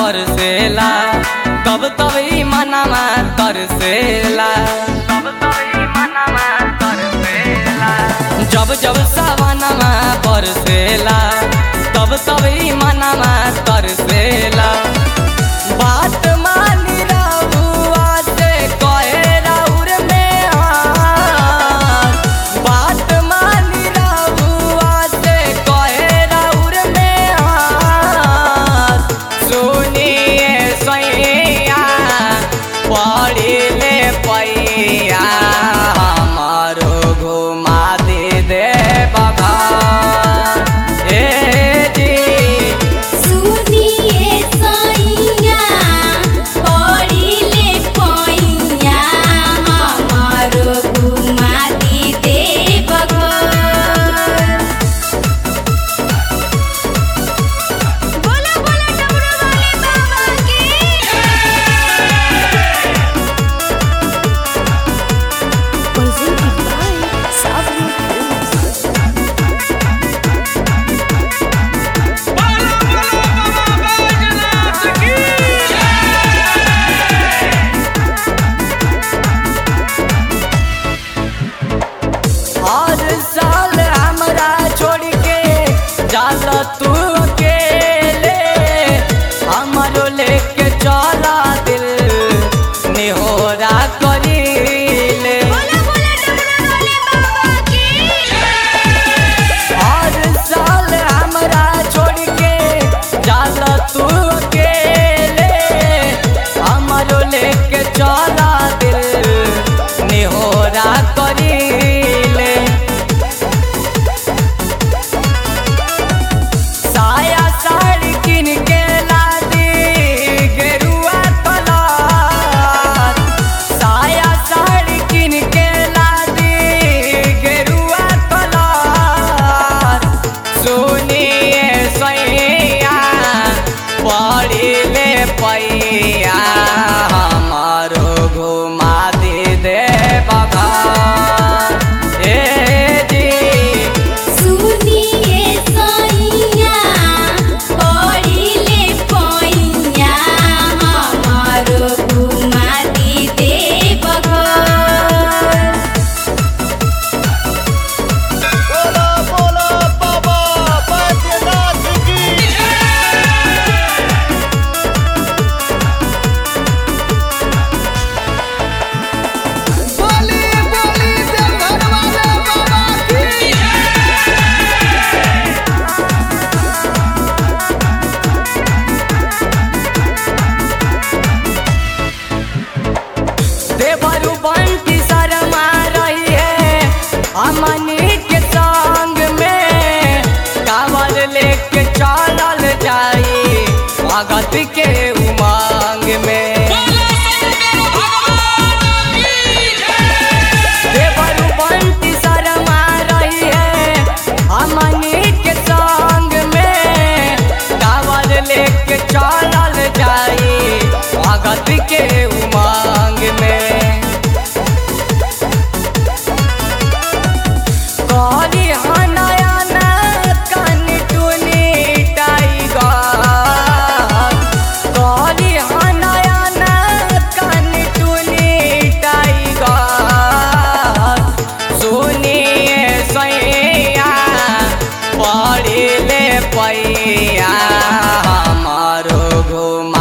बरसेला कब तब ई मनवा तरसेला कब तब ई मनवा तरसेला जब जब सावनमा बरसेला तब तब ई मनवा तरसेला बात मानी रहुआ से कहे राउर में हाथ बात मानी रहुआ से कहे राउर में हाथ सुनिए सैया पढ़िले पैया हमारो घुमा दे दे बघा ए जी सुनिए सैया पढ़िले पैया हमारो घुमा दी देवघर बोला बोला डमरू वाले बाबा की presented by Savro Films. हर साल हमरा छोड़ के जाला तू अकेले हमरो लेके चला दिल निहोरा करीले बोला बोला डमरू वाले बाबा की हर साल हमरा छोड़ के जाला तू अकेले हमरो लेके चला दिल निहोरा करीले साया साड़ी किन के लादी गेरुआ कलर साया साड़ी किन के लादी गेरुआ कलर सुनिए सैया पढ़िले पैया हमारो घुमा दे दे बघा ए जी सुनिए सैया पढ़िले पैया हमारो घुमा दी देवघर बोला बोला बाबा बैद्यनाथ की बोली बोली देवघर वाले बाबा की देवरु बंटी शर्मा रही है अमनी के संग में कावल लेके चलल जाई भगत के उमंग में देवरु बंटी शर्मा रही है अमनी के संग में कावल लेके चलल जाई भगत के उमंग में करी हनयन कन टुनी टाइगर करी हनयन कन टुनी टाइगर सुनिए सैया पढ़िले पैया हमारो घुमा